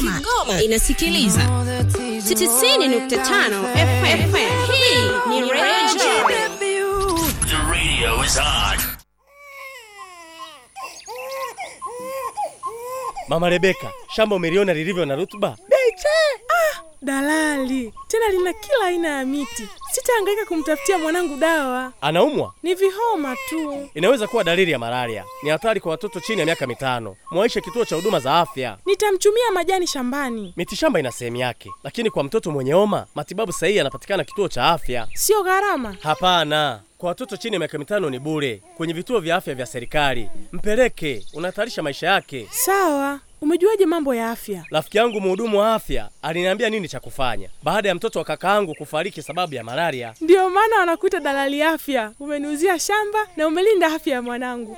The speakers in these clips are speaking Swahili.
Kigoma, inasikiliza 90.5 FM. Hii ni Radio The radio is on. Mama Rebeka, shamba umeliona lilivyo na rutuba? Beche! Ah, dalali tena lina kila aina ya miti. Sitahangaika kumtafutia mwanangu dawa, Anaumwa? ni vihoma tu. Inaweza kuwa dalili ya malaria. Ni hatari kwa watoto chini ya miaka mitano. Mwaishe kituo cha huduma za afya. Nitamchumia majani shambani, Mitishamba ina sehemu yake, lakini kwa mtoto mwenye homa matibabu sahihi yanapatikana kituo cha afya. sio gharama. Hapana, kwa watoto chini ya miaka mitano ni bure kwenye vituo vya afya vya serikali. Mpeleke, unahatarisha maisha yake. Sawa, umejuaje mambo ya afya? Rafiki yangu mhudumu wa afya aliniambia nini cha kufanya baada ya mtoto wa kakaangu kufariki sababu ya malaria. Ndiyo maana wanakuita dalali afya. Umeniuzia shamba na umelinda afya ya mwanangu.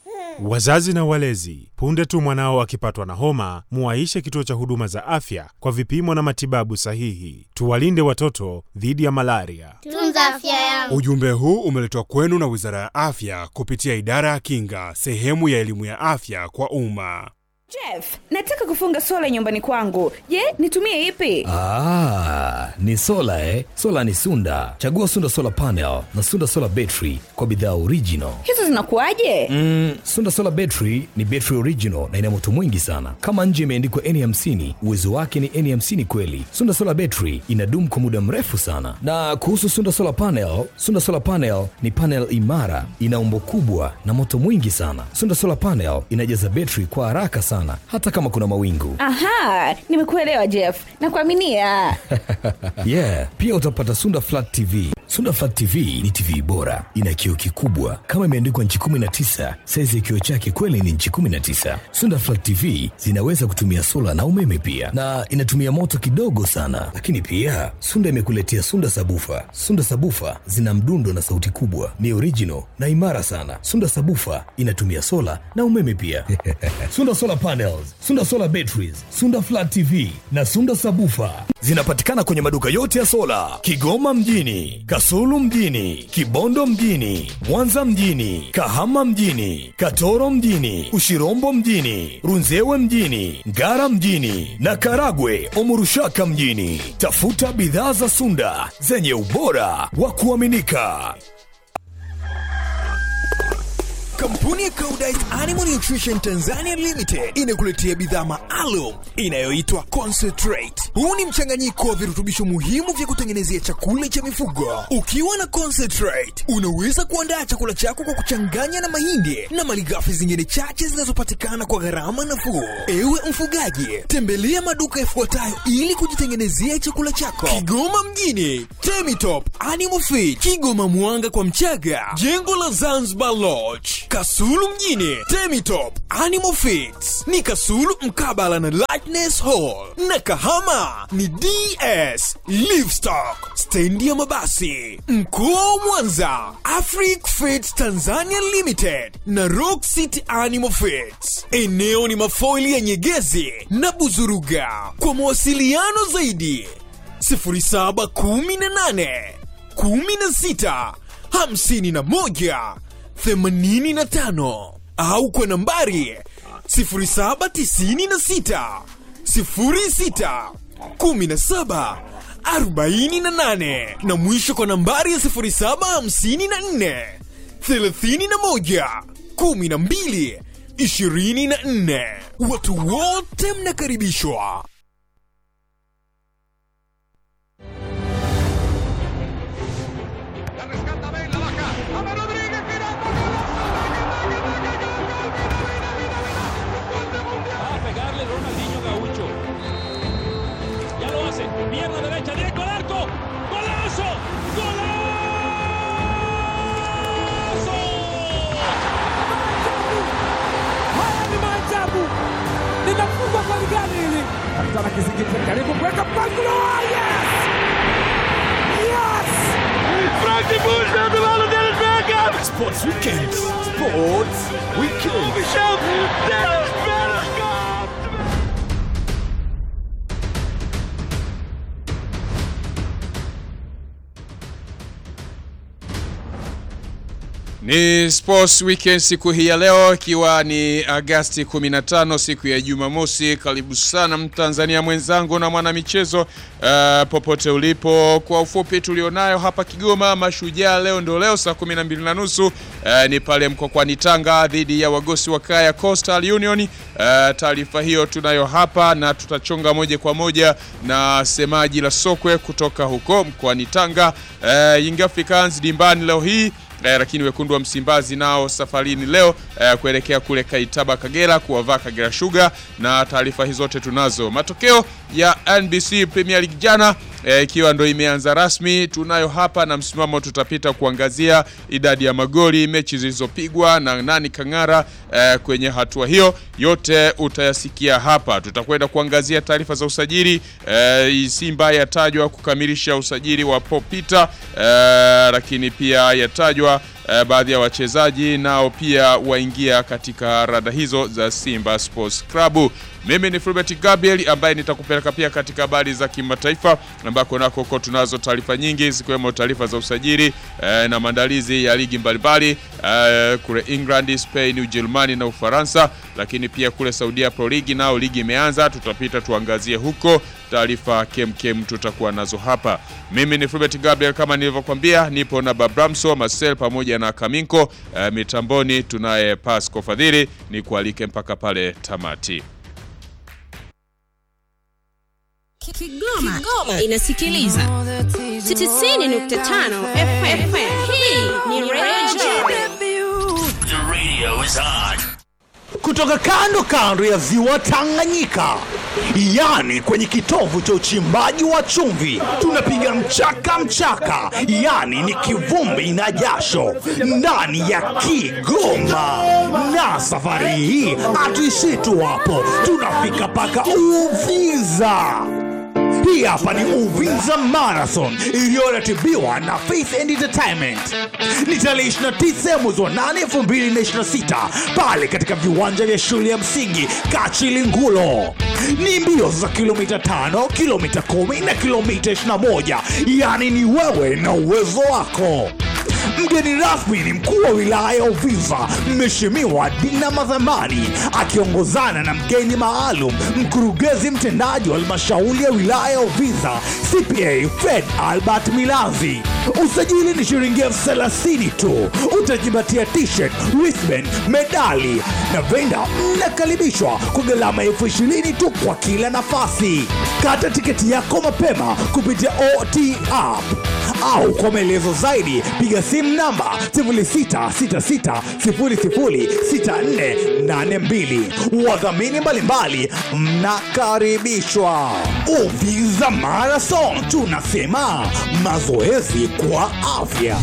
Wazazi na walezi, punde tu mwanao akipatwa na homa, muwaishe kituo cha huduma za afya kwa vipimo na matibabu sahihi. Tuwalinde watoto dhidi ya malaria. Tunza afya yangu. Ujumbe huu umeletwa kwenu na Wizara ya Afya kupitia Idara ya Kinga, sehemu ya elimu ya afya kwa umma. Jeff, nataka kufunga sola nyumbani kwangu. Je, nitumie ipi? Ah, ni sola eh? Sola ni Sunda. Chagua Sunda Solar Panel na Sunda Solar Battery kwa bidhaa original. Hizo zinakuwaje? Mm, Sunda Solar Battery ni battery original na ina moto mwingi sana. Kama nje imeandikwa N50, uwezo wake ni N50 kweli. Sunda Solar Battery inadumu kwa muda mrefu sana. Na kuhusu Sunda Solar Panel, Sunda Solar Panel ni panel imara, ina umbo kubwa na moto mwingi sana. Sunda Solar Panel inajaza battery kwa haraka sana hata kama kuna mawingu. Aha, nimekuelewa Jeff. Nakuaminia. yeah pia utapata sunda flat tv sunda flat tv ni tv bora ina kioo kikubwa kama imeandikwa nchi 19 saizi ya kioo chake kweli ni nchi 19 sunda flat tv zinaweza kutumia sola na umeme pia na inatumia moto kidogo sana lakini pia sunda imekuletea sunda sabufa sunda sabufa zina mdundo na sauti kubwa ni original na imara sana sunda sabufa inatumia sola na umeme pia sunda solar panels sunda solar batteries sunda flat tv na sunda sabufa zinapatikana kwenye maduka yote ya sola kigoma mjini kasulu mjini kibondo mjini mwanza mjini kahama mjini katoro mjini ushirombo mjini runzewe mjini ngara mjini na karagwe omurushaka mjini tafuta bidhaa za sunda zenye ubora wa kuaminika Kampuni ya Koudijt Animal Nutrition Tanzania Limited inakuletea bidhaa maalum inayoitwa Concentrate. Huu ni mchanganyiko wa virutubisho muhimu vya kutengenezea chakula cha mifugo. Ukiwa na Concentrate, unaweza kuandaa chakula chako kwa kuchanganya na mahindi na malighafi zingine chache zinazopatikana kwa gharama nafuu. Ewe mfugaji, tembelea maduka yafuatayo ili kujitengenezea chakula chako. Kigoma mjini, Temitop Animal Feed, Kigoma Mwanga kwa Mchaga, jengo la Zanzibar Lodge, Kasulu mjini, Temitop Animal Feeds ni Kasulu mkabala na Lightness Hall, na Kahama ni DS Livestock, stendi ya mabasi. Mkoa wa Mwanza, Afric Feeds Tanzania Limited na Rock City Animal Feeds. Eneo ni mafoili ya Nyegezi na Buzuruga. Kwa mawasiliano zaidi 0718 16 51 85 au kwa nambari 0796 06 17 48 na mwisho kwa nambari ya 0754 31 12 24. Watu wote mnakaribishwa. Va a pegarle Ronaldinho Gaucho. Ya lo hace. Pierna derecha, directo al arco. ¡Golazo! ¡Golazo! Haya ni maajabu, linafungwa kwa ligani hili. Kapitana Kizingiti karibu kuweka mpangilio. Yes! Yes! Frank de Boer speelt de bal en Dennis Bergkamp. Sports Weekend. Sports Weekend. Michel Dennis Bergkamp. Ni Sports Weekend siku hii ya leo ikiwa ni Agasti 15 siku ya Jumamosi. Karibu sana Mtanzania mwenzangu na mwanamichezo uh, popote ulipo. Kwa ufupi tulionayo hapa Kigoma, Mashujaa leo ndio leo saa 12 na nusu uh, ni pale Mkokwani Tanga dhidi ya wagosi wa kaya Coastal Union. Uh, taarifa hiyo tunayo hapa na tutachonga moja kwa moja na semaji la sokwe kutoka huko mkoani Tanga. Uh, Young Africans dimbani leo hii Eh, lakini wekundu wa Msimbazi nao safarini leo eh, kuelekea kule Kaitaba Kagera kuwavaa Kagera Sugar, na taarifa hizo zote tunazo. Matokeo ya NBC Premier League jana ikiwa eh, ndo imeanza rasmi, tunayo hapa na msimamo, tutapita kuangazia idadi ya magoli, mechi zilizopigwa na nani kang'ara eh, kwenye hatua hiyo, yote utayasikia hapa. Tutakwenda kuangazia taarifa za usajili eh, Simba yatajwa kukamilisha usajili wa Popita eh, lakini pia yatajwa Uh, baadhi ya wachezaji nao pia waingia katika rada hizo za Simba Sports Club. Mimi ni Fulbert Gabriel ambaye nitakupeleka pia katika habari za kimataifa ambako nako huko tunazo taarifa nyingi zikiwemo taarifa za usajili uh, na maandalizi ya ligi mbalimbali uh, kule England, Spain, Ujerumani na Ufaransa, lakini pia kule Saudia Pro League nao ligi imeanza, tutapita tuangazie huko taarifa kemkem tutakuwa nazo hapa. Mimi ni Fulbert Gabriel kama nilivyokuambia, nipo na Babramso Marcel pamoja na Kaminko uh, mitamboni tunaye Pasco Fadhili, ni kualike mpaka pale tamati. Kigoma, Kigoma inasikiliza 90.5 FM. Hii ni Radio The radio is on. kutoka kando kando ya ziwa Tanganyika, yani kwenye kitovu cha uchimbaji wa chumvi, tunapiga mchaka mchaka, yani ni kivumbi na jasho ndani ya Kigoma. Na safari hii hatuishii tu hapo, tunafika mpaka Uvinza. Hii hapa ni Uvinza Marathon iliyoratibiwa na Faith and Entertainment. Ni tarehe 29 mwezi wa 8 2026 pale katika viwanja vya shule ya msingi Kachilingulo. Ni mbio za kilomita 5, kilomita 10 na kilomita 21, yaani ni wewe na uwezo wako. Mgeni rasmi ni mkuu wa wilaya ya Uvinza, Mheshimiwa Dina Madhamani, akiongozana na mgeni maalum, mkurugenzi mtendaji wa halmashauri ya wilaya ya Uvinza, CPA Fred Albert Milanzi. Usajili ni shilingi elfu thelathini tu. Utajipatia t-shirt, wristband, medali na venda. Mnakaribishwa kwa gharama elfu ishirini tu kwa kila nafasi. Kata tiketi yako mapema kupitia OT app au kwa maelezo zaidi piga simu namba 0666006482. Wadhamini mbalimbali mnakaribishwa. Uvinza Marathon, tunasema mazoezi kwa afya.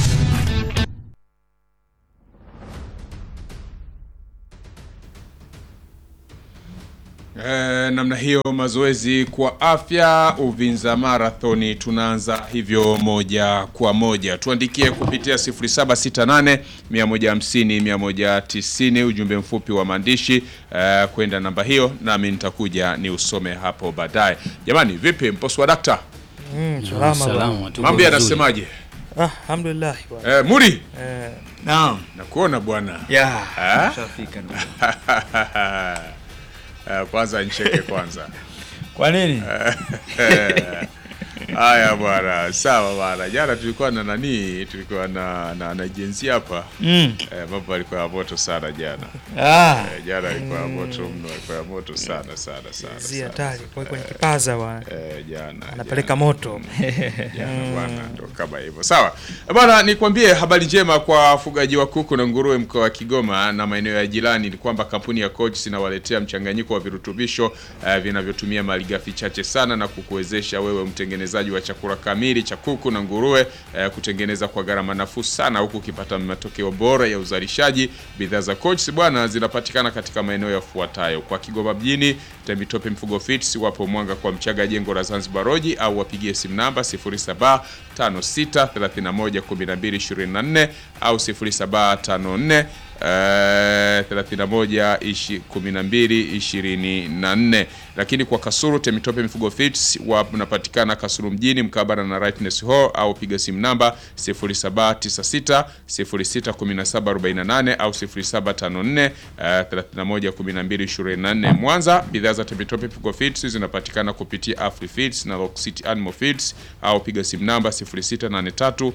E, namna hiyo mazoezi kwa afya Uvinza Marathoni tunaanza hivyo moja kwa moja. Tuandikie kupitia 0768 150 190 ujumbe mfupi wa maandishi e, kwenda namba hiyo, nami nitakuja ni usome hapo baadaye. Jamani, vipi mposi wa dakta? Mm, salama bwana. Mambo yanasemaje? Ah, alhamdulillah bwana. Eh, Muri? Eh, Naam. Nakuona bwana. Ya, Ah? ushafika ndugu. Eh, kwanza ncheke kwanza. Kwa nini? Haya bwana, sawa bwana. Jana tulikuwa na nani, tulikuwa na na, na jenzi hapa Mm. eh, mambo alikuwa ya moto sana jana. Ah. Eh, jana alikuwa ya Mm. moto mno, alikuwa ya moto sana sana sana. Zi sana, hatari sana. kwa kwenye kipaza bwana. Eh, jana Anapeleka moto. jana bwana, ndo kama hivyo. Sawa bwana, nikwambie habari njema kwa wafugaji wa kuku na nguruwe mkoa wa Kigoma na maeneo ya jirani ni kwamba kampuni ya Coach inawaletea mchanganyiko wa virutubisho eh, vinavyotumia malighafi chache sana na kukuwezesha wewe mtengenezaji wa chakula kamili cha kuku na nguruwe eh, kutengeneza kwa gharama nafuu sana huku ukipata matokeo bora ya uzalishaji. Bidhaa za Coach bwana zinapatikana katika maeneo yafuatayo: kwa Kigoma mjini, Temitope Mfugo Fits, wapo Mwanga kwa Mchaga, jengo la Zanzibar Road, au wapigie simu namba 0756311224 au 0754 eh, 31 ishi- 12 24 lakini kwa Kasulu Temitope Mifugo Feeds wanapatikana Kasulu mjini mkabala na Rightness Hall au piga simu namba 0796 061748 au 0754 eh, 311224 Mwanza bidhaa za Temitope Mifugo Feeds zinapatikana kupitia Afri Feeds na Rock City Animal Feeds au piga simu namba 0683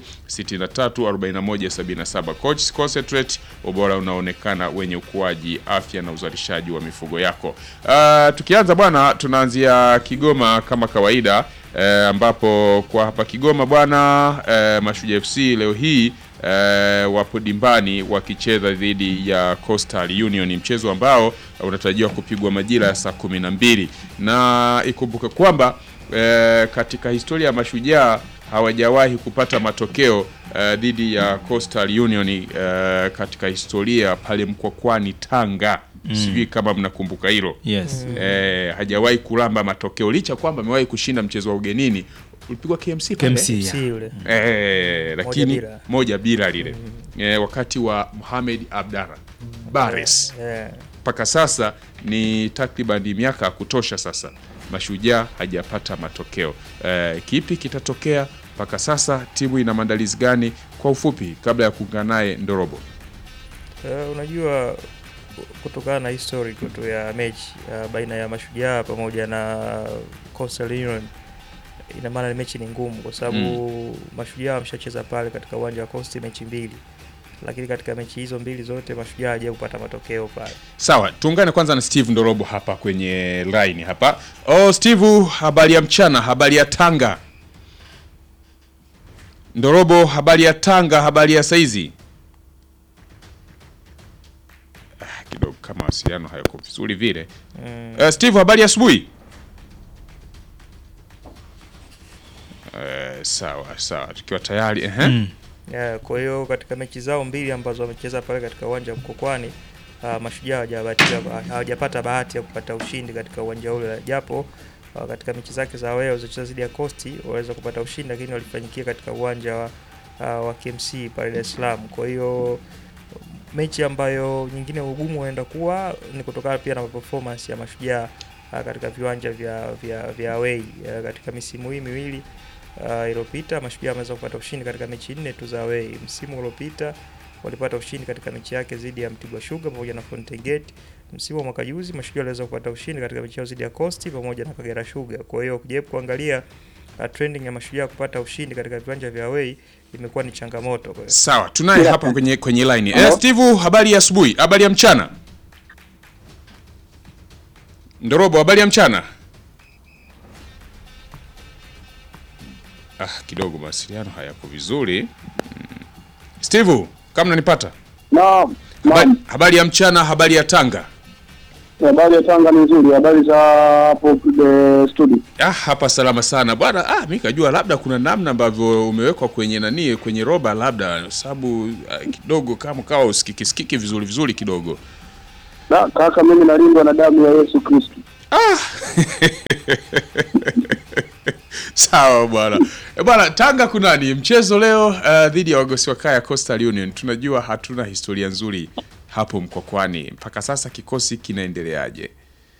634177 Coach Concentrate ubora unaonekana wenye ukuaji afya na uzalishaji wa mifugo yako. Uh, tukianza bwana, tunaanzia Kigoma kama kawaida eh, ambapo kwa hapa Kigoma bwana eh, Mashujaa FC leo hii eh, wapo dimbani wakicheza dhidi ya Coastal Union, mchezo ambao unatarajiwa kupigwa majira ya saa kumi na mbili na ikumbuke kwamba eh, katika historia ya Mashujaa hawajawahi kupata matokeo eh, dhidi ya Coastal Union eh, katika historia pale Mkwakwani Tanga. Mm. Sijui kama mnakumbuka hilo. Yes. Eh, hajawahi kulamba matokeo licha kwamba amewahi kushinda mchezo wa ugenini ulipigwa KMC pale. KMC, yeah. KMC ule. Eh, lakini bila. moja bila lile eh, wakati wa Mohamed Abdalla Bares Yeah. mpaka sasa ni takriban miaka ya kutosha sasa Mashujaa hajapata matokeo. Eh, kipi kitatokea mpaka sasa? Timu ina maandalizi gani? Kwa ufupi, kabla ya kuungana naye Ndorobo. Eh, unajua kutokana na history tu ya mechi uh, baina ya Mashujaa pamoja na Coastal Union, ina maana ni mechi ni ngumu kwa sababu Mashujaa wameshacheza pale katika uwanja wa Coast mechi mbili, lakini katika mechi hizo mbili zote Mashujaa hajawahi kupata matokeo pale. Sawa, tuungane kwanza na Steve Ndorobo hapa kwenye line hapa. Oh, Steve, habari ya mchana, habari ya Tanga. Ndorobo, habari ya Tanga, habari ya saizi. Ah, kidogo kama wasiliano hayako vizuri vile. Mm. Eh, Steve, habari ya asubuhi. Eh, sawa sawa, tukiwa tayari ehe. Yeah, kwa hiyo katika mechi zao mbili ambazo wamecheza pale katika uwanja wa Mkokwani uh, Mashujaa hawajabahatika hawajapata bahati ya kupata ushindi katika uwanja ule, japo uh, katika mechi zake za away walizocheza dhidi ya Coast waweza kupata ushindi, lakini walifanyikia katika uwanja wa, uh, wa KMC pale Dar es Salaam. Kwa hiyo mechi ambayo nyingine ugumu unaenda kuwa ni kutokana pia na performance ya Mashujaa uh, katika viwanja vya vya, vya away uh, katika misimu hii miwili uh, iliyopita Mashujaa ameweza kupata ushindi katika mechi nne tu za away. Msimu uliopita walipata ushindi katika mechi yake dhidi ya Mtibwa Sugar pamoja na Fountain Gate. Msimu wa mwaka juzi Mashujaa waliweza kupata ushindi katika mechi yao dhidi ya Coast pamoja na Kagera Sugar. Kwa hiyo ukijaribu kuangalia uh, trending ya Mashujaa kupata ushindi katika viwanja vya away imekuwa ni changamoto. Kwa hiyo Sawa, tunaye hapa kwenye kwenye line. Eh, Steve, habari ya asubuhi, habari ya mchana. Ndorobo, habari ya mchana. Ah, kidogo mawasiliano hayako vizuri. Mm. Steve, kama unanipata? Naam. Habari, habari ya mchana, habari ya Tanga. Habari ya Tanga ni nzuri. Habari za hapo the studio. Ah, hapa salama sana bwana. Ah, mimi kajua labda kuna namna ambavyo umewekwa kwenye nani kwenye roba labda sababu ah, kidogo kama kawa usikiki sikiki vizuri vizuri kidogo. Na kaka, mimi nalindwa na damu ya Yesu Kristo. Sawa bwana. E bwana, Tanga kunani mchezo leo uh, dhidi ya wagosi wa kaya Coastal Union. Tunajua hatuna historia nzuri hapo Mkwakwani. Mpaka sasa kikosi kinaendeleaje?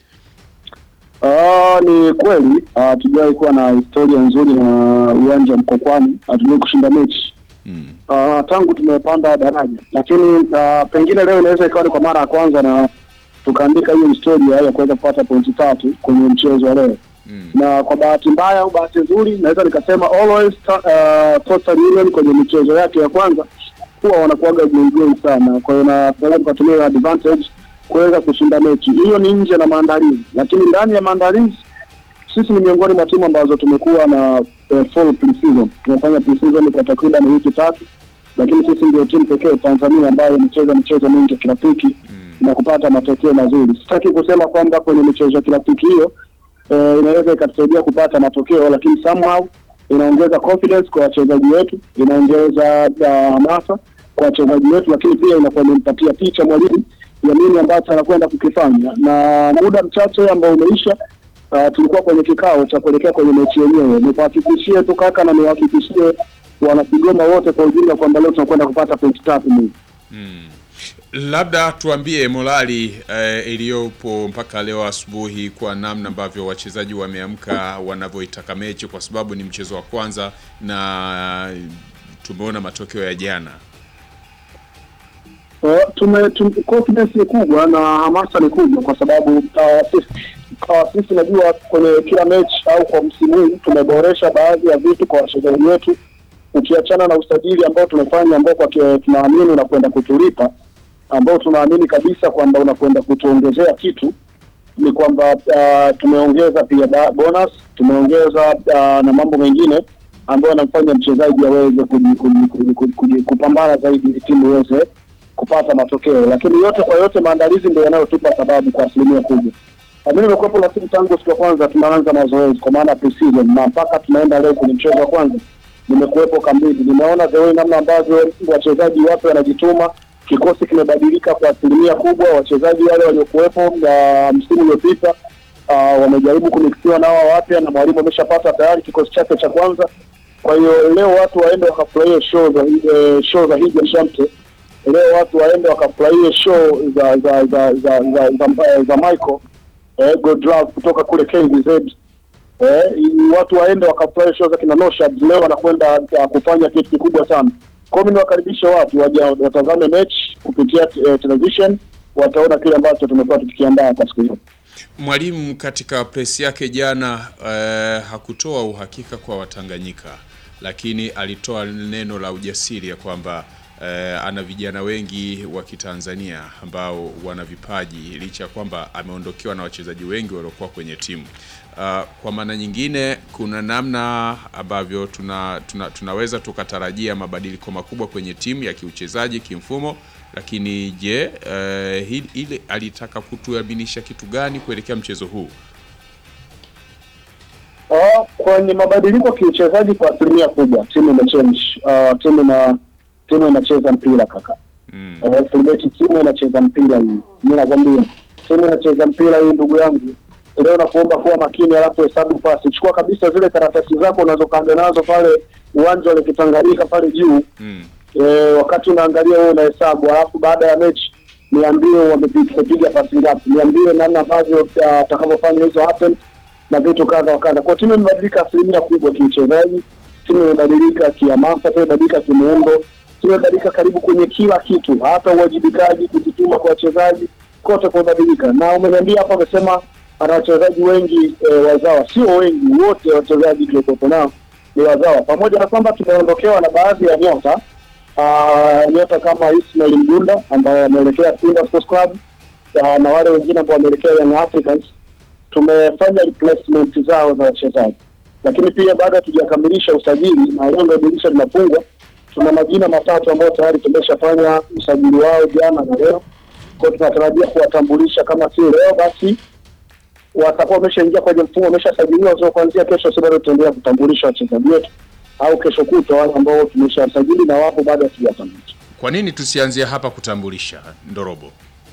Ah, ni kweli hatujawahi kuwa na historia nzuri na uwanja wa Mkokwani, hatujawahi kushinda mechi Ah, tangu tumepanda daraja, lakini ah, pengine leo inaweza ikawa ni kwa mara ya kwanza na tukaandika hiyo historia ya kuweza kupata pointi tatu kwenye mchezo wa leo na kwa bahati mbaya au bahati nzuri naweza nikasema always uh, Coastal Union kwenye michezo yake ya kwanza huwa wanakuwaga jeujeu sana, kwa hiyo na tunaweza tukatumia hiyo advantage kuweza kushinda mechi hiyo. Ni nje na maandalizi, lakini ndani ya maandalizi sisi ni miongoni mwa timu ambazo tumekuwa na uh, full pre-season. Tumefanya pre-season kwa takriban wiki tatu, lakini sisi ndio timu pekee Tanzania ambayo imecheza michezo mingi ya kirafiki na kupata matokeo mazuri. Sitaki kusema kwamba kwenye michezo ya kirafiki hiyo eh, inaweza ikatusaidia kupata matokeo, lakini somehow inaongeza confidence kwa wachezaji wetu, inaongeza uh, hamasa kwa wachezaji wetu, lakini pia inakuwa imempatia picha mwalimu ya nini ambacho anakwenda kukifanya. Na muda mchache ambao umeisha, uh, tulikuwa kwenye kikao cha kuelekea kwenye mechi yenyewe. Nikuhakikishie tu kaka, na niwahakikishie wanakigoma wote kwa ujumla kwamba leo tunakwenda kupata pointi tatu mingi. Labda tuambie morali eh, iliyopo mpaka leo asubuhi kwa namna ambavyo wachezaji wameamka wanavyoitaka mechi, kwa sababu ni mchezo wa kwanza na tumeona matokeo ya jana. Uh, tume, tume confidence ni kubwa na hamasa ni kubwa kwa sababu uh, sisi uh, sisi najua kwenye kila mechi au kwa msimu huu tumeboresha baadhi ya vitu kwa wachezaji wetu, ukiachana na usajili ambao tumefanya ambao kwa ke- tunaamini unakwenda kutulipa, ambao tunaamini kabisa kwamba unakwenda kutuongezea kitu ni kwamba uh, tumeongeza pia ba- bonus, tumeongeza uh, na mambo mengine ambayo yanamfanya mchezaji aweze kuji- kuji- kuji- kuji- kuji- kupambana zaidi ili timu iweze kupata matokeo, lakini yote kwa yote maandalizi ndio yanayotupa sababu kwa asilimia kubwa. Na Mimi nimekuwepo na timu tangu siku ya kwanza tunaanza mazoezi kwa maana pre-season na mpaka tunaenda leo kwenye mchezo wa kwanza, nimekuwepo kambini, nimeona the way namna ambavyo wachezaji wapya wanajituma. Kikosi kimebadilika kwa asilimia kubwa. Wachezaji wale waliokuwepo uh, msimu uliopita uh, wamejaribu kumixiwa na hawa wapya, na mwalimu ameshapata tayari kikosi chake cha kwanza. Kwa hiyo leo watu waende wakafurahie show za eh, show za Hija Shamte leo watu waende wakafurahie show za za za za za, za, za Michael eh, Godlove kutoka kule KVZ eh, i- watu waende wakafurahie show za kina Noshad leo wanakwenda uh, kufanya kitu kikubwa sana. Kwa hiyo mimi niwakaribishe watu waje watazame mechi kupitia eh, television, wataona kile ambacho tumekuwa tukikiandaa kwa siku hiyo. Mwalimu katika press yake jana eh, hakutoa uhakika kwa Watanganyika, lakini alitoa neno la ujasiri ya kwamba eh, ana vijana wengi wa Kitanzania ambao wana vipaji licha ya kwamba ameondokewa na wachezaji wengi waliokuwa kwenye timu. Uh, kwa maana nyingine kuna namna ambavyo tuna, tuna, tunaweza tukatarajia mabadiliko makubwa kwenye timu ya kiuchezaji kimfumo, lakini je, uh, hili, ile alitaka kutuaminisha kitu gani kuelekea mchezo huu? Uh, kwenye mabadiliko kiuchezaji kwa asilimia kubwa timu imechange. Uh, timu ina timu inacheza mpira kaka. Mm. Uh, Filbert timu inacheza mpira hii. Mimi nakwambia timu inacheza mpira hii ndugu yangu. Leo nakuomba kuwa makini alafu hesabu pasi. Chukua kabisa zile karatasi zako unazokaga nazo pale uwanja wa Kitanganyika pale juu. Mm. Eh, wakati unaangalia wewe unahesabu alafu baada ya mechi niambie wamepiga wamepiga pasi ngapi. Niambie namna ambavyo uh, atakavyofanya hizo happen na vitu kadha wa kadha. Kwa timu imebadilika asilimia kubwa kiuchezaji, timu imebadilika kihamasa, timu imebadilika kimuundo, timu imebadilika karibu kwenye kila kitu, hata uwajibikaji, kujituma kwa wachezaji, kote kumebadilika. Na umeniambia hapa, amesema ana wachezaji wengi e, wazawa, sio wengi, wote wachezaji tuliokuwepo nao ni wazawa, pamoja na kwamba tumeondokewa na baadhi ya nyota uh, nyota kama Ismail Mgunda ambaye ameelekea Simba Sports Club uh, na wale wengine ambao wameelekea Young Africans tumefanya replacement zao za wachezaji, lakini pia bado hatujakamilisha usajili na leo ndio dirisha linafungwa. Tuna majina matatu ambayo tayari tumeshafanya usajili wao jana na leo, kwa hiyo tunatarajia kuwatambulisha kama si leo basi watakuwa wameshaingia kwenye mfumo, wameshasajiliwa. So kuanzia kesho, si bado tutaendelea kutambulisha wachezaji wetu, au kesho kutwa wale ambao tumeshawasajili na wapo bado hatujatambulisha. Kwa nini tusianzie hapa kutambulisha Ndorobo?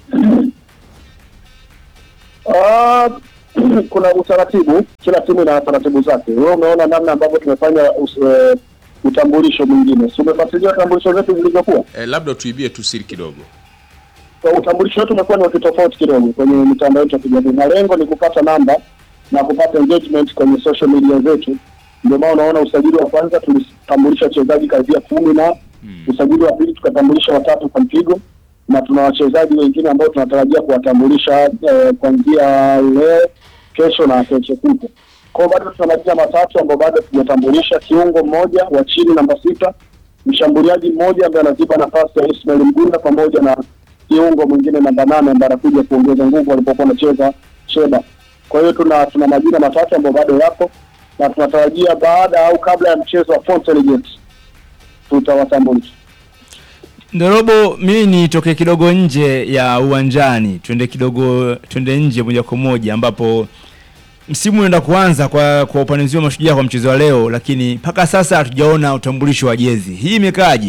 Ah, kuna utaratibu, kila timu ina taratibu zake. Wewe umeona namna ambavyo tumefanya us, eh, utambulisho mwingine, si umefuatilia utambulisho zetu zilivyokuwa? Eh, labda tuibie tu siri kidogo. Kwa utambulisho wetu umekuwa ni wa kitofauti kidogo kwenye mitandao yetu ya kijamii, na lengo ni kupata namba na kupata engagement kwenye social media zetu. Ndio maana unaona usajili wa kwanza tulitambulisha wachezaji karibia kumi na usajili wa pili tukatambulisha watatu kwa mpigo, na tuna wachezaji wengine ambao tunatarajia kuwatambulisha eh, kuanzia leo, kesho na kesho kutwa. Kwa hiyo bado tuna majina matatu ambao bado tujatambulisha, kiungo mmoja wa chini namba sita, mshambuliaji mmoja ambaye anaziba nafasi ya Ismail Mgunda pamoja na kiungo mwingine namba nane ambaye anakuja kuongeza nguvu alipokuwa anacheza Sheba. Kwa hiyo tuna tuna majina matatu ambayo bado yapo na tunatarajia baada au kabla ya mchezo wa Fountain Gate tutawatambulisha. Ndorobo, mimi nitoke kidogo nje ya uwanjani, twende kidogo, twende nje moja kwa moja, ambapo msimu unaenda kuanza kwa kwa upande mzima wa Mashujaa kwa mchezo wa leo, lakini mpaka sasa hatujaona utambulisho wa jezi. Hii imekaaje?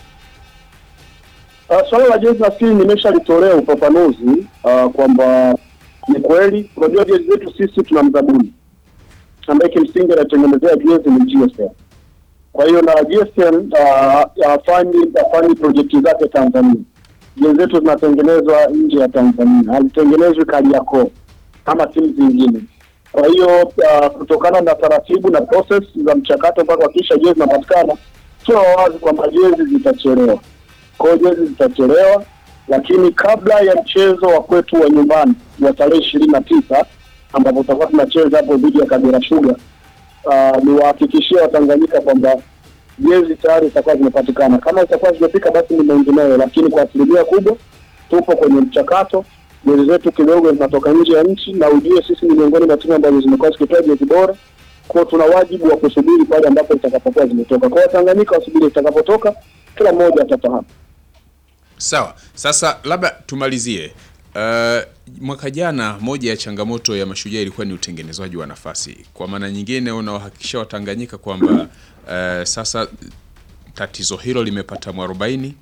Uh, swala la jezi nafikiri nimeshalitolea ufafanuzi uh, kwamba ni kweli, unajua jezi zetu sisi tuna mzabuni ambaye kimsingi anatengenezea jezi ni GSM. Kwa hiyo na GSM uh, hafanyi hafanyi projekti zake Tanzania, jezi zetu zinatengenezwa nje ya Tanzania, hazitengenezwi Kariakoo kama timu zingine. Kwa hiyo uh, kutokana na taratibu na process za mchakato mpaka kuhakikisha jezi zinapatikana, tuwa wazi kwamba jezi zitachelewa. Kwa hiyo jezi zitachelewa, lakini kabla ya mchezo wa kwetu wa nyumbani wa tarehe ishirini na tisa ambapo tutakuwa tunacheza hapo dhidi ya Kagera Sugar, uh, niwahakikishie Watanganyika kwamba jezi tayari zitakuwa zimepatikana. Kama zitakuwa zimefika, basi ni mengineyo, lakini kwa asilimia kubwa tupo kwenye mchakato. Jezi zetu kidogo zinatoka nje ya nchi, na ujue sisi ni miongoni mwa timu ambazo zimekuwa zikitoa jezi bora, kwa tuna wajibu wa kusubiri pale ambapo zitakapokuwa zimetoka. Kwa Watanganyika wasubiri zitakapotoka, kila mmoja atafahamu. Sawa, sasa labda tumalizie. Uh, mwaka jana moja ya changamoto ya Mashujaa ilikuwa ni utengenezwaji wa nafasi. Kwa maana nyingine, unawahakikisha Watanganyika kwamba uh, sasa tatizo hilo limepata mwarobaini.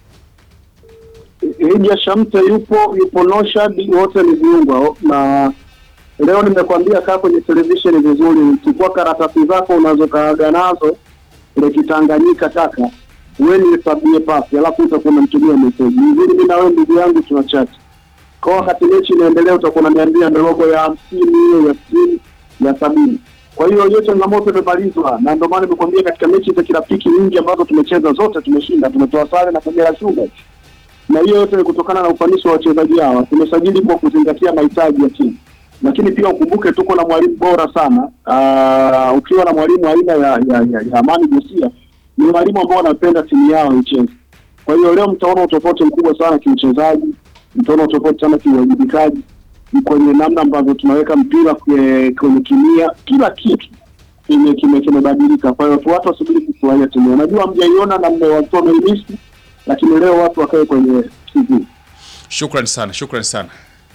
Hija Shamte yupo, yupo Noshad, wote ni viungwa na leo nimekwambia, kaa kwenye televisheni vizuri, chukua karatasi zako unazokaaga nazo ile Kitanganyika kaka, wewe nihesabie pasi, alafu utakuwa unamtumia meseji vizuri. Mimi na wewe ndugu yangu tuna chat kwa wakati mechi inaendelea, utakuwa unaniambia ndogo ya hamsini hiyo ya sitini ya sabini. Kwa hiyo hiyo changamoto imemalizwa, na ndio maana nimekwambia katika mechi za kirafiki nyingi ambazo tumecheza zote tumeshinda, tumetoa sare na Kagera Sugar na hiyo yote ni kutokana na ufanisi wa wachezaji hawa. Tumesajili kwa kuzingatia mahitaji ya timu, lakini pia ukumbuke tuko na mwalimu bora sana. Uh, ukiwa na mwalimu aina ya, ya, ya, ya Amani Josia ni mwalimu ambao wanapenda timu yao icheze. Kwa hiyo leo mtaona utofauti mkubwa sana kiuchezaji, mtaona utofauti sana kiuwajibikaji kwenye namna ambavyo tunaweka mpira kwenye, kwenye kimia, kila kitu kime kime kimebadilika. Kwa hiyo tu watu wasubiri kufurahia timu. yao. Najua mjaiona na mmewatoa wameimisi lakini leo watu wakae kwenye TV. Shukran sana, shukran sana.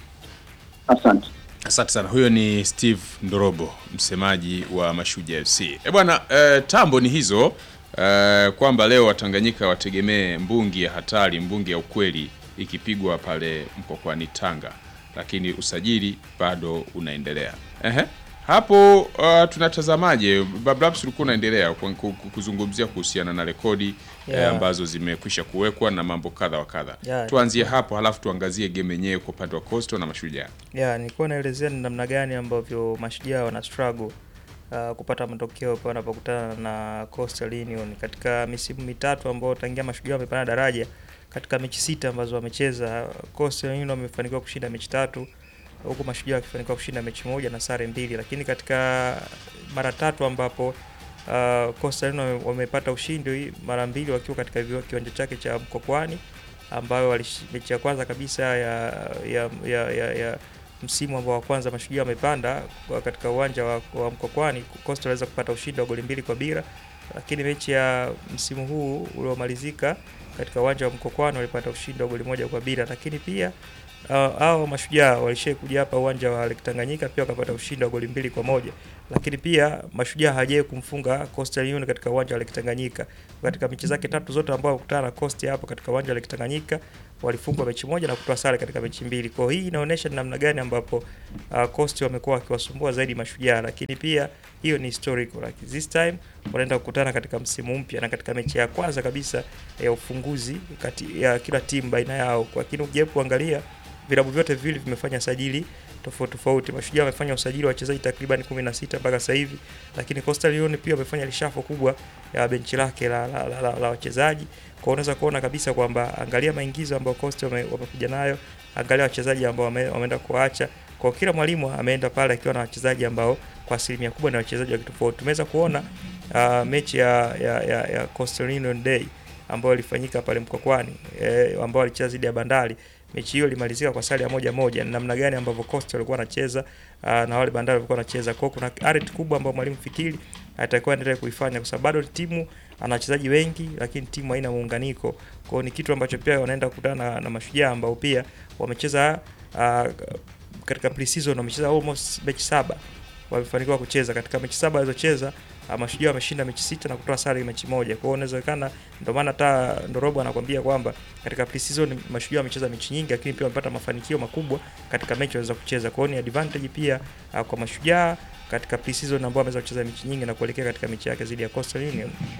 Asante. Asante sana. Huyo ni Steve Ndorobo, msemaji wa Mashujaa FC. Eh bwana, eh, tambo ni hizo eh, kwamba leo Watanganyika wategemee mbungi ya hatari, mbungi ya ukweli ikipigwa pale Mkokwani Tanga, lakini usajili bado unaendelea. Ehe. Hapo uh, tunatazamaje? Bablabs ulikuwa unaendelea ku- ku- ku- kuzungumzia kuhusiana na rekodi Yeah. eh, ambazo zimekwisha kuwekwa na mambo kadha wa kadha. Yeah. Tuanzie hapo halafu tuangazie game yenyewe kwa upande wa Coastal na Mashujaa. ya nilikuwa naelezea ni namna gani ambavyo mashujaa wana struggle uh, kupata matokeo pale wanapokutana na Coastal Union katika misimu mitatu ambayo tangia mashujaa wamepanda daraja. Katika mechi sita ambazo wamecheza, Coastal Union wamefanikiwa kushinda mechi tatu huku mashujaa wakifanikiwa kushinda mechi moja na sare mbili, lakini katika mara tatu ambapo uh, Coastal Union wame- wamepata ushindi mara mbili wakiwa katika viwa- kiwanja chake cha Mkokwani ambayo walish- mechi ya kwanza kabisa ya, ya, ya, ya, ya msimu ambao wa kwanza mashujaa wamepanda kwa- katika uwanja wa, wa Mkokwani, Coastal waliweza kupata ushindi wa goli mbili kwa bila, lakini mechi ya msimu huu uliomalizika katika uwanja wa Mkokwani walipata ushindi wa goli moja kwa bila, lakini pia uh, hao mashujaa walishai kuja hapa uwanja wa Lake Tanganyika pia wakapata ushindi wa goli mbili kwa moja, lakini pia mashujaa hajai kumfunga Coastal Union katika uwanja wa Lake Tanganyika. Katika mechi zake tatu zote ambao wakutana na Coast hapo katika uwanja wa Lake Tanganyika walifungwa mechi moja na kutoa sare katika mechi mbili. Kwa hiyo hii inaonyesha ni namna gani ambapo uh, Coast wamekuwa wakiwasumbua zaidi mashujaa, lakini pia hiyo ni historical. Like this time wanaenda kukutana katika msimu mpya na katika mechi ya kwanza kabisa ya ufunguzi kati ya kila timu baina yao. Kwa lakini ukijaribu kuangalia vilabu vyote viwili vimefanya sajili tofauti tofauti. Mashujaa wamefanya usajili wa wachezaji takriban 16 mpaka sasa hivi, lakini Coastal Union pia wamefanya lishafo kubwa ya benchi lake la, la, la, la, la wachezaji. Kwa unaweza kuona kabisa kwamba angalia maingizo ambayo Coastal wame- wamekuja nayo, angalia wachezaji ambao wame, wameenda kuacha. Kwa kila mwalimu ameenda pale akiwa na wachezaji ambao kwa asilimia kubwa ni wachezaji wa kitofauti. Tumeweza kuona uh, mechi ya, ya, ya, ya Coastal Union Day ambayo ilifanyika pale Mkokwani eh, ambao walicheza dhidi ya Bandari. Mechi hiyo ilimalizika kwa sare ya moja moja. Ni namna gani ambavyo Coastal walikuwa wanacheza uh, na wale Bandari walikuwa wanacheza. Kwa hiyo kuna arit kubwa ambayo mwalimu Fikiri atakuwa endelea kuifanya kwa sababu bado timu ana wachezaji wengi, lakini timu haina muunganiko. Kwa hiyo ni kitu ambacho pia wanaenda kukutana na, na mashujaa ambao pia wamecheza uh, katika pre-season wamecheza almost mechi saba wamefanikiwa kucheza katika mechi saba walizocheza uh, mashujaa wameshinda mechi sita na kutoa sare mechi moja. Kwa hiyo inawezekana, ndio maana hata Ndorobo anakwambia kwamba katika pre-season mashujaa wamecheza mechi nyingi, lakini pia wamepata mafanikio makubwa katika mechi walizo kucheza. Kwa hiyo ni advantage pia uh, kwa mashujaa katika pre-season ambao wameweza kucheza mechi nyingi na kuelekea katika mechi yake dhidi ya Coastal Union.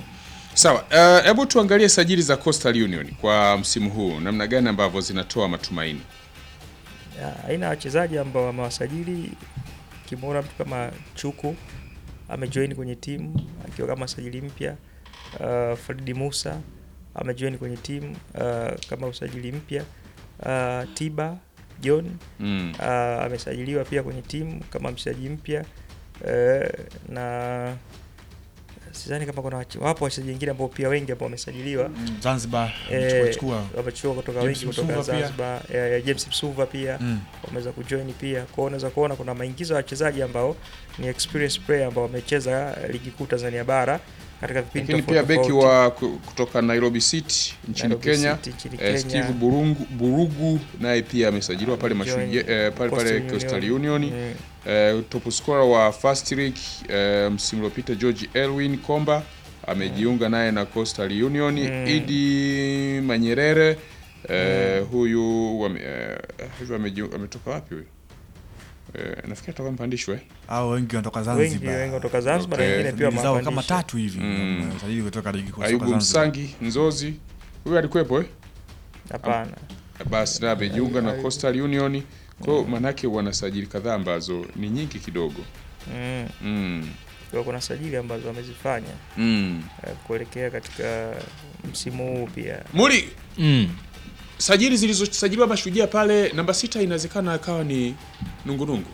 Sawa, eh, hebu tuangalie sajili za Coastal Union kwa msimu huu, namna gani ambavyo zinatoa matumaini. Ya, aina ya wachezaji ambao wamewasajili kimwona mtu kama Chuku amejoin kwenye timu akiwa kama sajili mpya. Uh, Fredi Musa amejoin kwenye timu uh, kama usajili mpya. Uh, Tiba John Mm. uh, amesajiliwa pia kwenye timu kama mchezaji mpya uh, na sidhani kama kuna wache- wapo wachezaji wengine ambao pia wengi ambao wamesajiliwa Mm, Zanzibar, Eh, wamechukua- wamechukua kutoka James wengi kutoka Msuva pia. Zanzibar eh, eh, James Msuva pia Mm. wameweza kujoin pia kwao unaweza kuona kuna maingizo ya wachezaji ambao ni experience player ambao wamecheza ligi kuu Tanzania bara katika vipindi Lakini pia tofauti beki tofauti. wa ku- kutoka Nairobi City nchini Nairobi Kenya, City nchini eh, Kenya. Steve Burungu, Burugu naye pia amesajiliwa pale Amejoin mashujaa eh, pale pale Coastal Coastal Union. Union. Mm. Eh, top scorer wa First League eh, msimu uliopita George Elwin Komba amejiunga naye na Coastal Union. Mm. Idi Manyerere eh, huyu wame, eh, huyu amejiunga- ametoka wapi huyu? Eh, nafikiri atakuwa mpandishwa eh? Hao wengi wanatoka Wengi- Zanzibar. wengi wanatoka Zanzibar, na Okay. wengine pia Ligi zao kama wamewapandisha. tatu hivi Mm. wamesajili kutoka ligi kuu soka Ayubu Zanzibar. Msangi Nzozi huyu alikuwepo eh? Hapana. Basi na amejiunga na Ayubu- Coastal Union. Kwa hiyo manake wanasajili kadhaa ambazo ni nyingi kidogo. Mm. Mm. Kwa kuna sajili ambazo wamezifanya Mm. eh, kuelekea katika msimu huu pia Muri Mm. sajili zilizosajiliwa mashujaa pale namba sita inawezekana akawa ni nungunungu.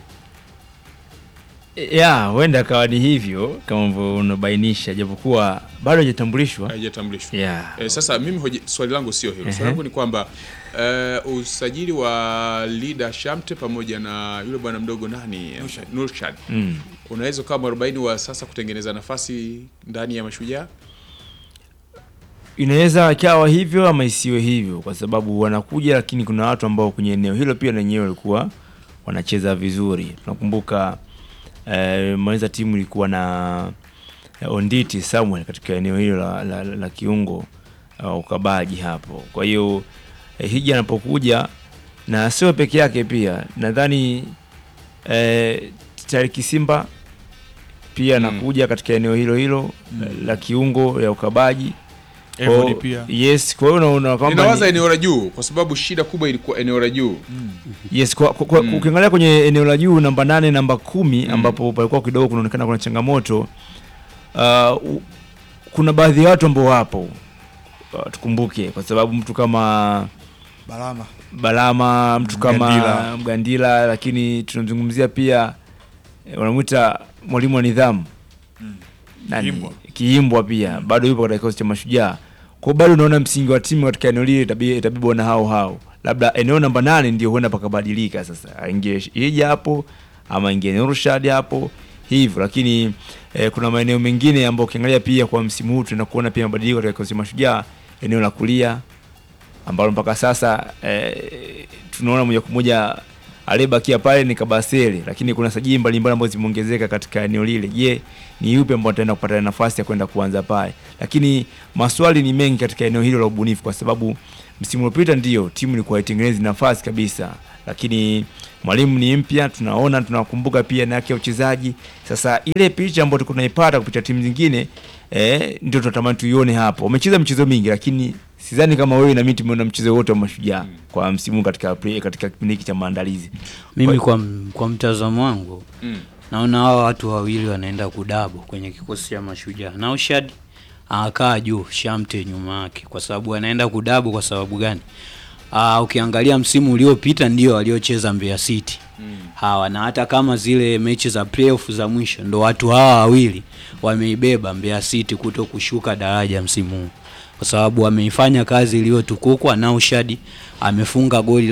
ya huenda akawa ni hivyo kama ambavyo unabainisha japokuwa bado hajatambulishwa Haijatambulishwa. Yeah. Eh, sasa mimi hoji, swali langu sio hilo. Ehe. Swali langu ni kwamba eh, usajili wa Lida Shamte pamoja na yule bwana mdogo nani Nurshad Mm. unaweza ukawa mwarobaini wa sasa kutengeneza nafasi ndani ya mashujaa. inaweza ikawa hivyo ama isiwe hivyo kwa sababu wanakuja lakini kuna watu ambao kwenye eneo hilo pia lenyewe walikuwa wanacheza vizuri tunakumbuka eh, maliza timu ilikuwa na eh, onditi samuel katika eneo hilo la, la, la, la kiungo uh, ukabaji hapo kwa hiyo eh, hija anapokuja na sio peke yake pia nadhani eh, tariki simba pia anakuja katika eneo hilo hilo Mm. la kiungo ya ukabaji Evody Kwa- pia. yes kwa hiyo unaona kwamba Ninawaza ni- eneo la juu kwa sababu shida kubwa ilikuwa eneo la juu. yes kwa, kwa, kwa, ukiangalia kwenye eneo la juu namba nane namba kumi ambapo palikuwa kidogo kunaonekana kuna changamoto uh, u- kuna baadhi ya watu ambao wapo uh, tukumbuke kwa sababu mtu kama Balama. Balama mtu kama Mgandila. Mgandila, lakini tunamzungumzia pia eh, wanamwita mwalimu wa nidhamu Nani? Kiimbwa. Kiimbwa pia bado yupo katika kikosi cha Mashujaa. Kwa hiyo bado unaona msingi wa timu katika eneo lile itabi- itabebwa na hao hao, labda eneo namba nane ndio huenda pakabadilika sasa, aingie Hija hapo ama ingie Nurshad hapo hivyo, lakini eh, kuna maeneo mengine ambayo ukiangalia pia kwa msimu huu tunaenda kuona pia mabadiliko katika kikosi cha Mashujaa, eneo la kulia ambalo mpaka sasa eh, tunaona moja kwa moja aliyebakia pale ni Kabasele, lakini kuna sajili mbalimbali ambazo zimeongezeka katika eneo lile. Je, ni yupi ambao ataenda kupata nafasi ya kwenda kuanza pale? Lakini maswali ni mengi katika eneo hilo la ubunifu, kwa sababu msimu uliopita ndio timu ilikuwa haitengenezi nafasi kabisa, lakini mwalimu ni mpya, tunaona tunakumbuka pia na yake ya uchezaji. Sasa ile picha ambayo tulikuwa tunaipata kupitia timu zingine eh, ndio tunatamani tuione hapo. Wamecheza michezo mingi, lakini sidhani kama wewe na mimi tumeona mchezo wote wa mashujaa kwa msimu huu katika play, katika kipindi hiki cha maandalizi. Mimi Kwa- kwa, kwa mtazamo wangu Mm. naona hawa watu wawili wanaenda kudabo kwenye kikosi cha Mashujaa. Naushad anakaa juu, Shamte nyuma yake, kwa sababu anaenda kudabo. Kwa sababu gani? Aa, ukiangalia msimu uliopita ndio waliocheza Mbeya City hawa, na hata kama zile mechi za playoff za mwisho ndo watu hawa wawili wameibeba Mbeya City kuto kushuka daraja msimu huu kwa sababu ameifanya kazi iliyotukukwa. Naushad amefunga goli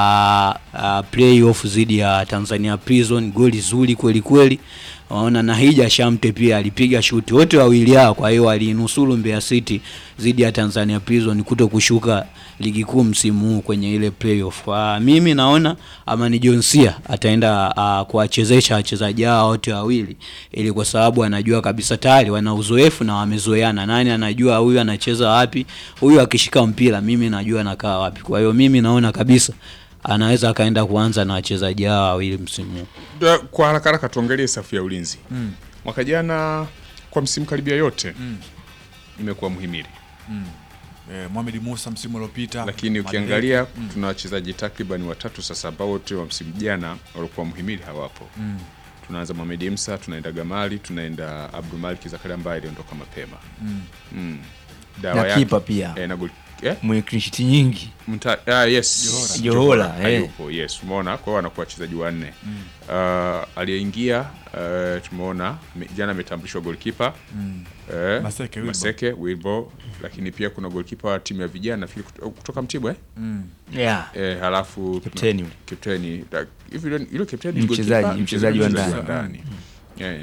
la uh, playoff dhidi ya Tanzania Prison, goli zuri kweli kweli. Waona na Hija Shamte pia alipiga shuti, wote wawili hao. Kwa hiyo walinusuru Mbeya City dhidi ya Tanzania Prison kuto kushuka ligi kuu msimu huu kwenye ile playoff. Kwa mimi naona Amani Jonsia ataenda uh, kuwachezesha wachezaji hao wote wawili, ili kwa sababu anajua kabisa tayari wana uzoefu na wamezoeana. Nani anajua huyu anacheza wapi, huyu akishika mpira mimi najua anakaa wapi. Kwa hiyo mimi naona kabisa anaweza akaenda kuanza na wachezaji hao wawili msimu huu. Da- Kwa haraka haraka tuangalie safu ya ulinzi. Mm. Mwaka jana kwa msimu karibia yote Mm. imekuwa muhimili Mm. Eh, Mohamed Musa msimu uliopita. lakini Madeleke. ukiangalia Mm. tuna wachezaji takriban watatu sasa ambao wote wa msimu jana walikuwa muhimili hawapo Mm. tunaanza Mohamed Imsa tunaenda Gamali tunaenda Abdul Malik Zakaria ambaye aliondoka mapema Mm. Mm. Na kipa pia. eh, na gol eh? mwenye clean sheet nyingi Mta, ah, yes Johora, Johora, eh. hayupo, yes umeona kwa hiyo wanakuwa wachezaji wanne Mm. uh, aliyeingia uh, tumeona me- jana ametambulishwa golkipa Mm. eh, Maseke, Wilbo. Maseke Wilbo lakini pia kuna golkipa wa timu ya vijana nafikiri kuto- kutoka Mtibwa eh? Mm. Yeah. eh, halafu Kapteni yule. kapteni Da- hivi yule- yule kapteni Ni ni mchezaji- golkipa? mchezaji wa Mchezaji ndani. ndani. Eh,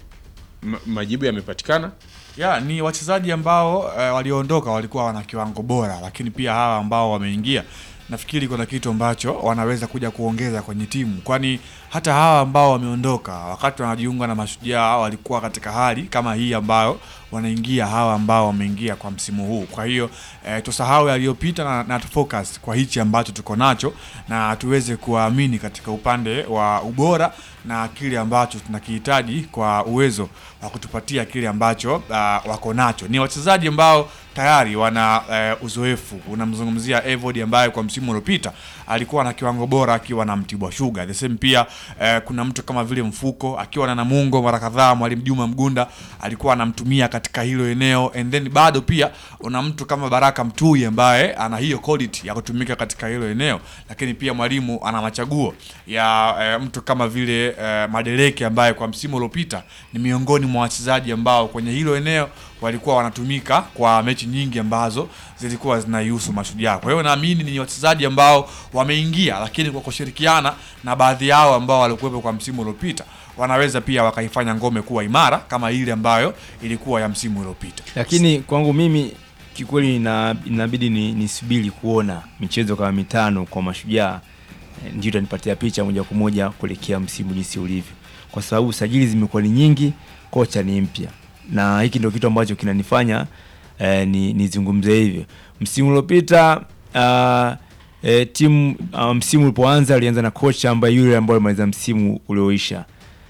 ma- majibu yamepatikana ya ni wachezaji ambao eh, walioondoka walikuwa wana kiwango bora, lakini pia hawa ambao wameingia nafikiri kuna kitu ambacho wanaweza kuja kuongeza kwenye timu, kwani hata hawa ambao wameondoka wakati wanajiunga na Mashujaa walikuwa katika hali kama hii ambayo wanaingia hawa ambao wameingia kwa msimu huu. Kwa hiyo eh, tusahau yaliyopita na, na tufocus kwa hichi ambacho tuko nacho na tuweze kuwaamini katika upande wa ubora na kile ambacho tunakihitaji kwa uwezo wa kutupatia kile ambacho uh, wako nacho. Ni wachezaji ambao tayari wana uh, uzoefu. Unamzungumzia Evod ambaye kwa msimu uliopita alikuwa na kiwango bora akiwa na Mtibwa Sugar. The same pia uh, kuna mtu kama vile Mfuko akiwa na Namungo mara kadhaa, mwalimu Juma Mgunda alikuwa anamtumia katika hilo eneo, and then bado pia una mtu kama Baraka Mtui ambaye ana hiyo quality ya kutumika katika hilo eneo, lakini pia mwalimu ana machaguo ya eh, mtu kama vile eh, Madeleke ambaye kwa msimu uliopita ni miongoni mwa wachezaji ambao kwenye hilo eneo walikuwa wanatumika kwa mechi nyingi ambazo zilikuwa zinaihusu Mashujaa. Kwa hiyo naamini ni wachezaji ambao wameingia, lakini kwa kushirikiana na baadhi yao ambao walikuwepo kwa msimu uliopita wanaweza pia wakaifanya ngome kuwa imara kama ile ambayo ilikuwa ya msimu uliopita. lakini kwangu mimi kikweli ina- inabidi ni nisubiri kuona michezo kama mitano kwa mashujaa eh, ndio itanipatia picha moja kwa moja kuelekea msimu jinsi ulivyo kwa sababu sajili zimekuwa ni nyingi kocha ni mpya na hiki ndio kitu ambacho kinanifanya eh, ni nizungumze hivyo msimu uliopita uh, eh, timu uh, msimu ulipoanza alianza na kocha ambaye yule ambaye alimaliza msimu ulioisha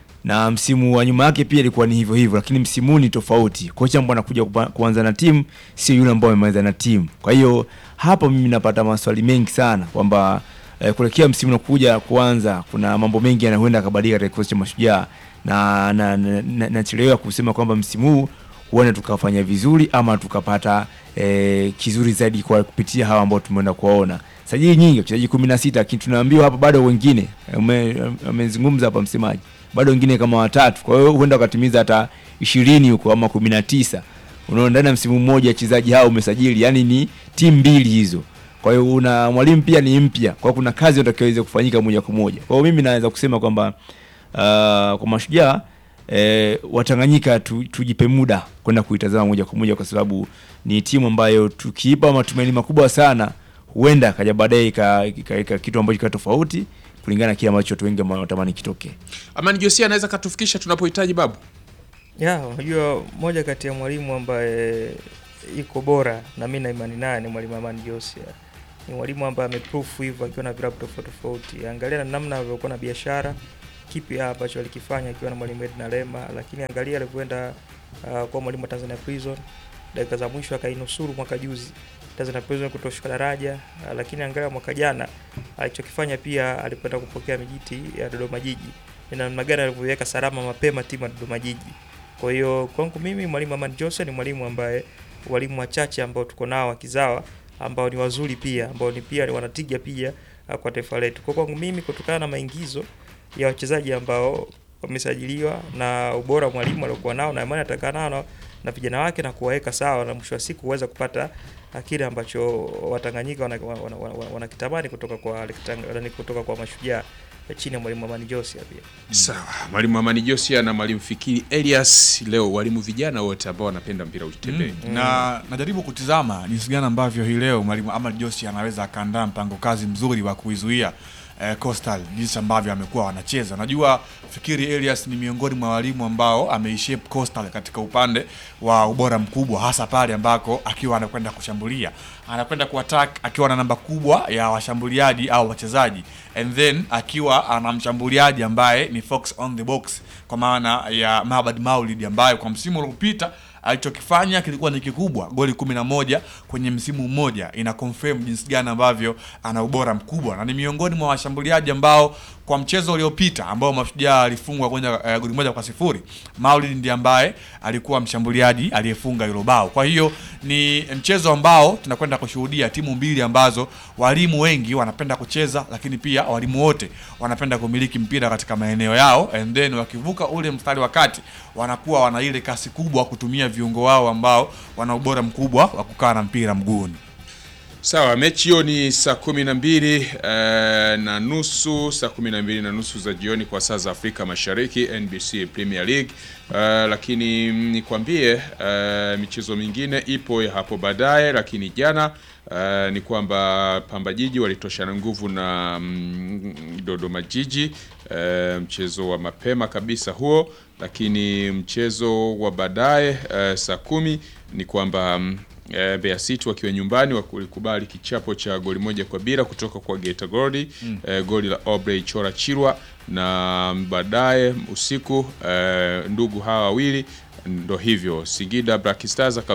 na msimu wa nyuma yake pia ilikuwa ni hivyo hivyo, lakini msimu huu ni tofauti. Kocha ambaye anakuja kupa- kuanza na timu sio yule ambaye amemaliza na timu. Kwa hiyo hapo mimi napata maswali mengi sana kwamba eh, kuelekea msimu unakuja kuanza, kuna mambo mengi yanayoenda kabadilika katika kikosi cha Mashujaa na na, na, na, nachelewa kusema kwamba msimu huu huenda tukafanya vizuri ama tukapata eh, kizuri zaidi kwa kupitia hawa ambao tumeenda kuwaona sajili nyingi wachezaji kumi na sita lakini tunaambiwa hapa bado wengine ame- amezungumza hapa msemaji bado wengine kama watatu kwa hiyo huenda wakatimiza hata ishirini huko ama kumi na tisa unaona ndani ya msimu mmoja wachezaji hao umesajili yani ni timu mbili hizo kwa hiyo una mwalimu pia ni mpya kwa hiyo kuna kazi itakayoweza kufanyika moja kwa moja kwa hiyo mimi naweza kusema kwamba uh, kwa mashujaa eh, watanganyika tu, tujipe muda kwenda kuitazama moja kwa moja kwa sababu ni timu ambayo tukiipa matumaini makubwa sana huenda kaja baadaye ika- ika- ika- kitu ambacho kika tofauti kulingana na kile ambacho watu wengi wanatamani kitokee Amani Josia anaweza katufikisha tunapohitaji babu ya unajua moja kati ya mwalimu ambaye iko bora na mi na imani naye ni mwalimu Amani Josia. Ni mwalimu ambaye ameproof hivyo akiwa na vilabu tofauti tofauti. Angalia na namna alivyokuwa na biashara, kipi ambacho alikifanya akiwa na mwalimu Edna Lema, lakini angalia alivyoenda uh, kwa mwalimu wa Tanzania Prison, dakika za mwisho akainusuru mwaka juzi Tanzania Prison kutoshuka daraja, uh, lakini angalia mwaka jana alichokifanya pia alikwenda kupokea mijiti ya Dodoma Jiji, ni namna gani alivyoiweka salama mapema timu ya Dodoma Jiji. Kwa hiyo kwangu mimi mwalimu Amani Jose ni mwalimu ambaye walimu wachache ambao tuko nao wakizawa ambao ni wazuri pia ambao ni pia ni wanatija pia uh, kwa taifa letu. Kwa kwangu mimi kutokana na maingizo ya wachezaji ambao wamesajiliwa na ubora wa mwalimu aliokuwa nao na imani atakaa nao na- na vijana wake na kuwaweka sawa na mwisho wa siku kuweza kupata uh, kile ambacho Watanganyika wanakitamani wana, wana, wana, wanakitamani kutoka kwa Alekitang- kutoka kwa mashujaa chini ya mwalimu Amani Josia pia. Sawa, mwalimu Amani Josia na mwalimu Fikiri Elias leo walimu vijana wote ambao wanapenda mpira utembee. na najaribu kutizama jinsi gani ambavyo hii leo mwalimu Ahmad Joshi anaweza akaandaa mpango kazi mzuri wa kuizuia eh, Coastal jinsi ambavyo amekuwa wanacheza. Najua Fikiri Elias ni miongoni mwa walimu ambao ameishape Coastal katika upande wa ubora mkubwa, hasa pale ambako akiwa anakwenda kushambulia, anakwenda kuattack akiwa na namba kubwa ya washambuliaji au wachezaji, and then akiwa ana mshambuliaji ambaye ni fox on the box, kwa maana ya Mabad Maulid ambaye kwa msimu uliopita alichokifanya kilikuwa ni kikubwa, goli 11 kwenye msimu mmoja, ina confirm jinsi gani ambavyo ana ubora mkubwa na ni miongoni mwa washambuliaji ambao kwa mchezo uliopita ambao Mashujaa alifungwa kwenye uh, goli moja kwa sifuri, Maulid ndiye ambaye alikuwa mshambuliaji aliyefunga hilo bao. Kwa hiyo ni mchezo ambao tunakwenda kushuhudia timu mbili ambazo walimu wengi wanapenda kucheza, lakini pia walimu wote wanapenda kumiliki mpira katika maeneo yao, and then wakivuka ule mstari wa kati wanakuwa wana ile kasi kubwa kutumia viungo wao ambao wana ubora mkubwa wa kukaa na mpira mguuni. Sawa, mechi hiyo ni saa kumi na mbili eh, na nusu saa kumi na mbili na nusu za jioni kwa saa za Afrika Mashariki, NBC Premier League. Eh, lakini mm, nikwambie eh, michezo mingine ipo ya hapo baadaye, lakini jana eh, ni kwamba Pamba Jiji walitoshana nguvu na mm, Dodoma Jiji eh, mchezo wa mapema kabisa huo, lakini mchezo wa baadaye eh, saa kumi ni kwamba mm, Eh, Mbeya City wakiwa nyumbani walikubali kichapo cha goli moja kwa bila kutoka kwa Geita Gold Mm. eh, goli la Obrey Chora Chirwa na baadaye usiku eh, ndugu hawa wawili ndo hivyo Singida Black Stars